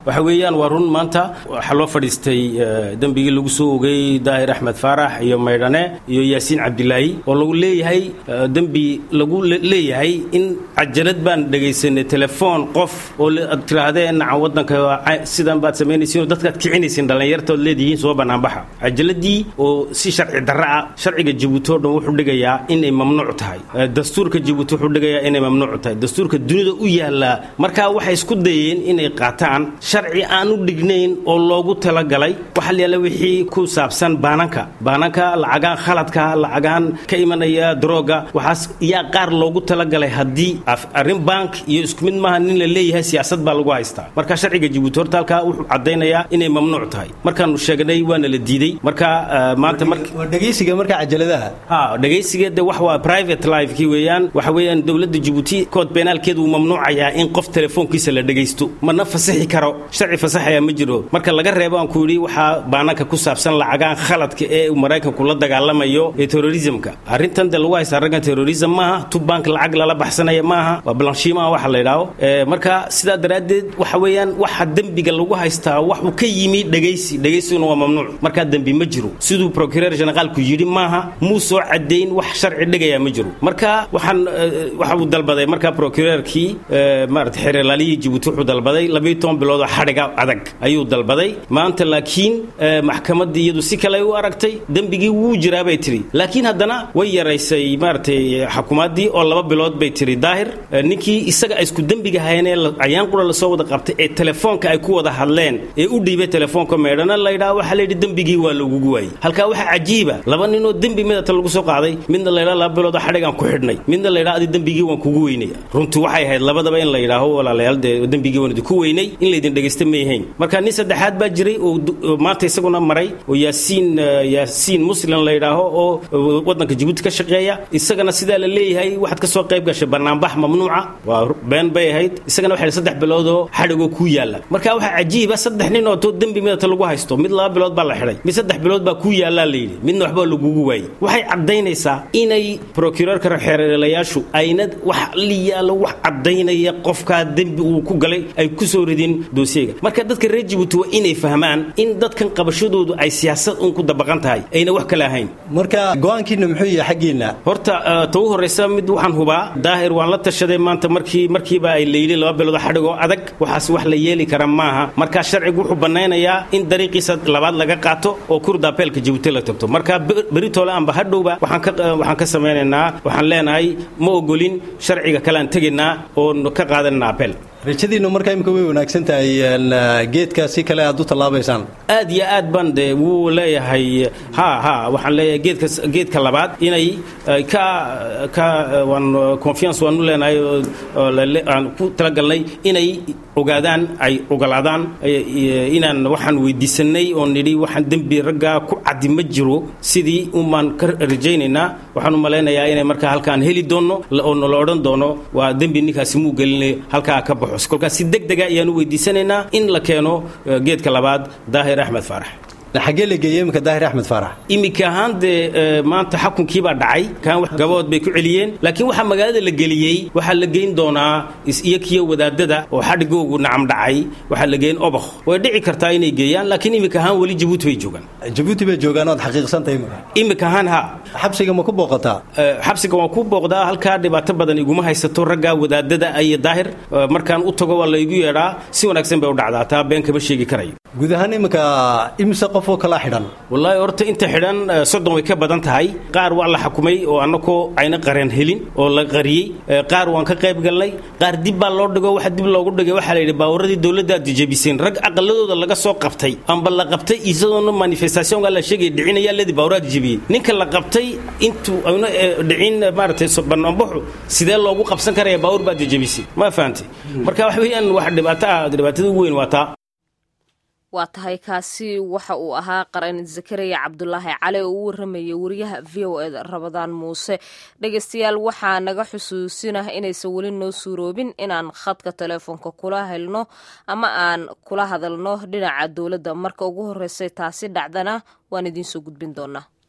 waxa weeyaan waa run maanta waxaa loo fadhiistay dembigii lagu soo ogay daahir axmed faarax iyo maydhane iyo yaasiin cabdilaahi oo lagu leeyahay dembi lagu leeyahay in cajalad baan dhegaysanay telefoon qof oo ad tiraahdeen nacan waddanka sidan baad samaynaysiin oo dadkaad kicinaysiin dhallinyartaod leedihiin soo bannaanbaxa cajaladii oo si sharci darra ah sharciga jabuuti oo dhan wuxuu dhigayaa inay mamnuuc tahay dastuurka jabuuti wuxuu dhigayaa inay mamnuuc tahay dastuurka dunida u yaallaa markaa waxay isku dayeen inay qaataan sharci aan u dhignayn oo loogu talagalay waxaa layaala wixii ku saabsan baananka baananka lacagaan khaladka lacagaan ka imanaya darooga waxaas yaa qaar loogu talagalay haddii arrin bank iyo isku mid maaha nin la leeyahay siyaasad baa lagu haystaa marka sharciga jabuuti horta halkaa wuxuu caddaynayaa inay mamnuuc tahay markaanu sheegnay waana la diiday marka maanta waa dhegaysiga marka cajaladaha ha dhegaysiga de wax waa private lifekii weeyaan waxa weeyaan dowladda jabuuti kood beenaalkeedu wuu mamnuucayaa in qof telefoonkiisa la dhegaysto mana fasaxi karo sharci fasaxaya ma jiro marka laga reebo aan ku yidhi waxaa baananka ku saabsan lacagaan khaladka ee maraykanku la dagaalamayo ee terrorismka arrintan de lagu haysta raggan terrorism maaha tubank lacag lala baxsanaya maaha waa balanshiimaha waxa la yidhaaho marka sidaa daraaddeed waxa weeyaan waxa dembiga lagu haystaa waxuu ka yimi dhegaysi dhegaysiguna waa mamnuuc markaa dembi ma jiro siduu procureur generaalku yidhi maaha muu soo caddayn wax sharci dhigaya ma jiro marka waxaan waxa uu dalbaday marka procureurkii maarata xeeralaaliyii jabuuti wuxuu dalbaday labayo toban bilood oo xadhiga adag ayuu dalbaday maanta laakiin maxkamaddii iyadu si kale u aragtay dembigii wuu jiraa bay tidhi laakiin haddana way yaraysay maaratay xukuumaddii oo laba bilood bay tidhi daahir ninkii isaga ay isku dembiga hayeenee ayaan qura lasoo wada qabtay ee telefoonka ay ku wada hadleen ee u dhiibay telefoonka meedhana laydhaha waxaa layidhi dembigii waa lagugu waayey halkaa waxaa cajiiba laba ninoo dembi midata lagu soo qaaday midna laydhaha laba bilood oo xadhigaan ku xidhnay midna laydhaha adi dembigii waan kugu weynaya runtii waxay ahayd labadaba in la yidhaaho walaalayaal dee dembigii waan idinku weynay in laydin dhegaysta mayhayn marka nin saddexaad baa jiray oo maanta isaguna maray oo yaasiin yaasiin muslim la yidhaaho oo waddanka jabuuti ka shaqeeya isagana sidaa la leeyahay waxaad ka soo qayb gashay banaanbax mamnuuca waa been bay ahayd isagana waxay saddex biloodoo xadhigoo kuu yaalla marka waxaa cajiiba saddex nin oo too dembi midata lagu haysto mid laba bilood baa la xidhay mid saddex bilood baa kuu yaallaa la yidhi midna waxbaa lagugu waayey waxay caddaynaysaa inay procureurka xeerelayaashu ayna wax liyaalo wax caddaynaya qofkaa dembi uu ku galay ay ku soo ridin doosiyega marka dadka reer jabuuti waa inay fahmaan in dadkan qabashadoodu ay siyaasad un ku dabaqan tahay ayna wax kale ahayn marka go-aankiina muxuu yahay xaggiinna horta ta u horraysa mid waxaan hubaa daahir waan la tashaday maanta markii markiiba ay layli laba bilood xadhigoo adag waxaas wax la yeeli kara maaha markaa sharcigu wuxuu bannaynayaa in dariiqiisa labaad laga qaato oo kurdabeelka jabuuti la tagto marka beritoole amba hadhowba waxaan ka samaynaynaa waxaan leenahay ma ogolin sharciga kalean tegaynaa oon ka qaadanana apel rajadiinnu markaa imika way wanaagsan tahay geedka si kale aad u tallaabaysaan aad iyo aad baan de wuu leeyahay ha ha waxaan leeyahay geedka geedka labaad inay ka ka waan confiance waanu leenahay aan ku talagalnay inay ogaadaan ay ogolaadaan inaan waxaan weydiisanay oo nidhi waxaan dembi raggaa ku caddi ma jiro sidii umaan ka rajaynaynaa waxaan u malaynayaa inay markaa halkaan heli doonno oo nala odhan doono waa dembi ninkaasi muu gelinay halkaa ka baxo kolkaas si deg dega ayaan u weydiisanaynaa in la keeno geedka labaad daahir axmed faarax xaggee la geeyey iminka daahir axmed faarax iminka ahaan dee maanta xakunkiibaa dhacay kaan gabood bay ku celiyeen laakiin waxaa magaalada la geliyey waxaa la geyn doonaa iyo kiyo wadaadada oo xadhigoogu nacam dhacay waxaa la geyn obakh way dhici kartaa inay geeyaan laakiin iminka ahaan weli jabuuti bay joogaan jabuuti bay joogaan ood xaqiiqsantahay imika iminka ahaan ha xabsiga ma ku booqataa xabsiga waan ku booqdaa halkaa dhibaato badan iguma haysato raggaa wadaadada iyo daahir markaan u tago waa laygu yeedhaa si wanaagsan bay u dhacdaa taa been kama sheegi karayo guud ahaan iminka imise qof oo kala xidhan wallaahi horta inta xidhan soddon way ka badan tahay qaar waa la xukumay oo annakoo ayna qareen helin oo la qariyey qaar waan ka qayb galnay qaar dib baa loo dhigo waxa dib loogu dhigay waxaa la yidhi baawaradii dowladdaad jejebiseen rag aqaladooda laga soo qabtay amba la qabtay isadoona manifestationka la sheegaya dhicinayaa ledii baawaraad jebiyey ninka la qabtay intuu ayna dhicin maaragtay banaanbaxu sidee loogu qabsan karaya baawar baad jejebisay ma fahantay marka wax weeyaan wax dhibaato ah dhibaatada ugu weyn waa taa waa tahay kaasi waxa uu ahaa qaran zakariya cabdulaahi cali oo u waramayay wariyaha v o eda rabadaan muuse dhegeystayaal waxaa naga xusuusinah inaysan weli noo suuroobin inaan khadka teleefoonka kula helno ama aan kula hadalno dhinaca dowladda marka ugu horreysay taasi dhacdana waan idiin soo gudbin doonaa